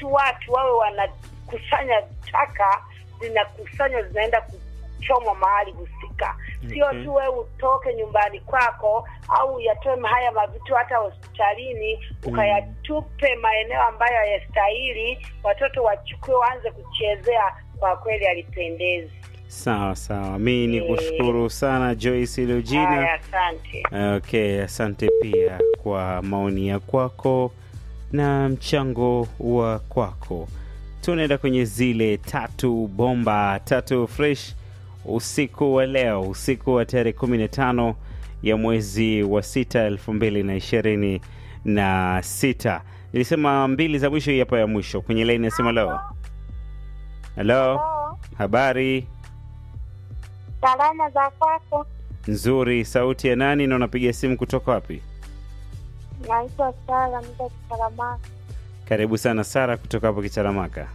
tu watu wawe wanakusanya taka, zinakusanywa zinaenda kuchomwa mahali husika, sio Okay. tu wewe utoke nyumbani kwako au uyatoe haya mavitu hata hospitalini ukayatupe maeneo ambayo hayastahili, watoto wachukue waanze kuchezea. Kwa kweli alipendezi. Sawa sawa, mi ni kushukuru sana Joyce Lugina. Haya, asante. Okay, asante pia kwa maoni ya kwako na mchango wa kwako. Tunaenda kwenye zile tatu bomba tatu fresh usiku wa leo, usiku wa tarehe 15 ya mwezi wa sita elfu mbili na ishirini na sita. Nilisema mbili za mwisho, hii hapa ya mwisho kwenye laini nasema leo. Halo, habari Salama za kwako? nzuri. Sauti ya nani na unapiga simu kutoka wapi? Naitwa Sara Mda Kitaramaka. Karibu sana Sara kutoka hapo Kicharamaka.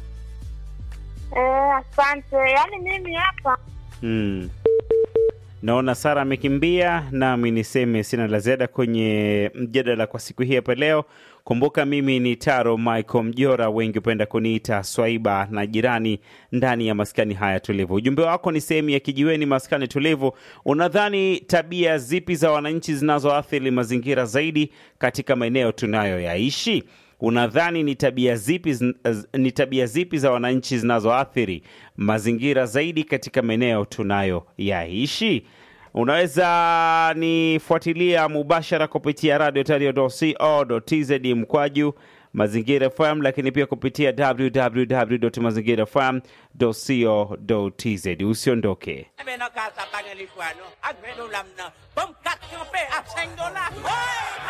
Eh, asante. Yaani mimi hapa Mm. Naona Sara amekimbia, nami niseme sina la ziada kwenye mjadala kwa siku hii hapa leo. Kumbuka mimi ni Taro Michael Mjora, wengi hupenda kuniita Swaiba na jirani ndani ya maskani haya tulivu. Ujumbe wako ni sehemu ya kijiweni maskani tulivu. Unadhani tabia zipi za wananchi zinazoathiri mazingira zaidi katika maeneo tunayoyaishi? Unadhani ni tabia zipi zin- z- ni tabia zipi za wananchi zinazoathiri mazingira zaidi katika maeneo tunayoyaishi? Unaweza nifuatilia mubashara kupitia radio tz mkwaju mazingira FM, lakini pia kupitia www.mazingirafm.co.tz. Usiondoke. Ebe no kasa pang el iguano. Agmedo lamna. Bom kat nyope. Aseng dola. Hoy!